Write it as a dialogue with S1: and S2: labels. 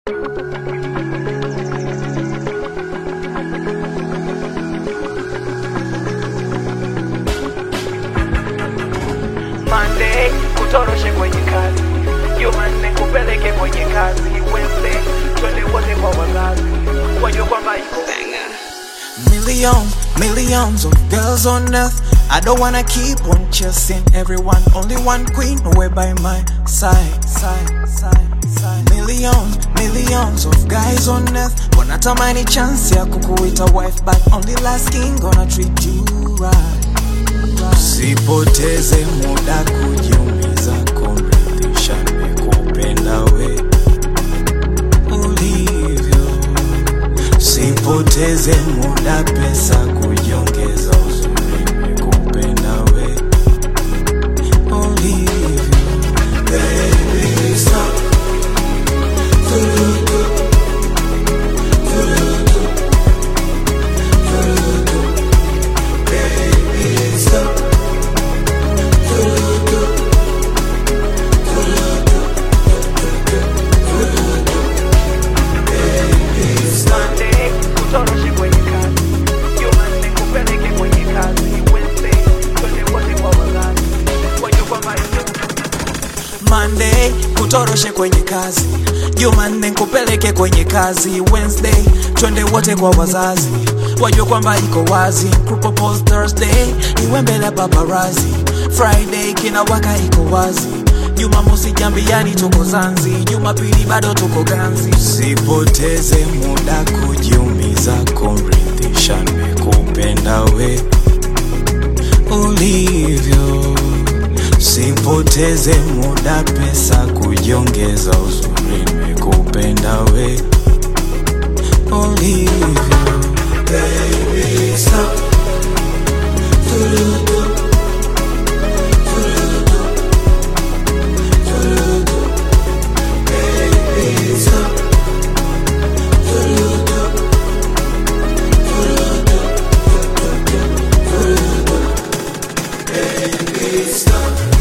S1: Monday kutoroshe kwenye kazi, Jumanne kupeleke kwenye kazi, Wednesday twende wote kwa wazazi, wajue kwamba iko
S2: Millions, millions of girls on earth. I don't wanna keep on chasing everyone. Only one queen away by my side, side, side, side. Millions, millions of guys on earth. Wanatamani chance ya kukuita wife, but only last king gonna treat you right. Usipoteze muda kujiumiza, kumridhisha nikupenda we ulivyo. Sipoteze muda, pesa kujiongeza, uzuri nikupenda we ulivyo. Baby, stop. Vurugu. Vurugu. Vurugu. Baby, stop. Vurugu. Vurugu. Vurugu. Baby, stop.
S1: Monday kutoroshe kwenye kazi, Jumanne kupeleke kwenye kazi, Wednesday twende wote kwa wazazi, wajue kwamba iko
S2: Monday kutoroshe kwenye kazi, Jumanne kupeleke kwenye kazi, Wednesday twende wote kwa wazazi, wajue kwamba iko wazi. Kupropose Thursday iwe mbele ya paparazi, Friday kina waka iko wazi, Jumamosi jambiani tuko Zanzi, Jumapili bado tuko ganzi. Sipoteze muda kujiumiza, kumridhisha nimekupenda we ulivyo Sipoteze muda, pesa kujiongeza, uzuri nimekupenda we ulivyo. Baby, stop. Vurugu. Vurugu. Vurugu. Baby, stop. Vurugu. Vurugu. Vurugu. Baby, stop.